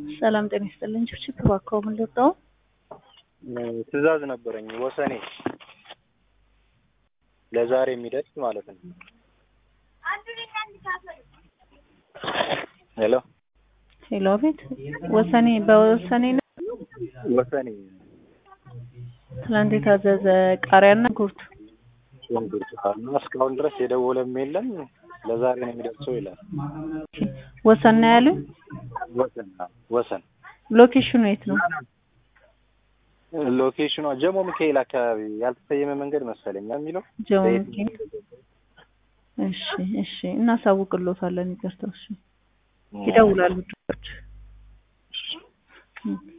ሰላም ጤና ይስጥልኝ። ችብችብ እባክዎ ምን ልርዳው? ትዕዛዝ ነበረኝ ወሰኔ ለዛሬ የሚደርስ ማለት ነው። ሄሎ ሄሎ፣ አቤት። ወሰኔ በወሰኔ ነው ወሰኔ ትናንት የታዘዘ ቃሪያና ጉርት ሽንኩርት እና እስካሁን ድረስ የደወለም የለም። ለዛሬ ነው የሚደርሰው ይላል። ወሰን ነው ያሉኝ። ወሰን አዎ፣ ወሰን ሎኬሽኑ የት ነው? ሎኬሽኗ ጀሞ ሚካኤል አካባቢ ያልተሰየመ መንገድ መሰለኝ የሚለው ጀሞ ሚካኤል። እሺ፣ እሺ፣ እናሳውቅሎታለን። ይቅርታ። እሺ፣ ይደውላሉ።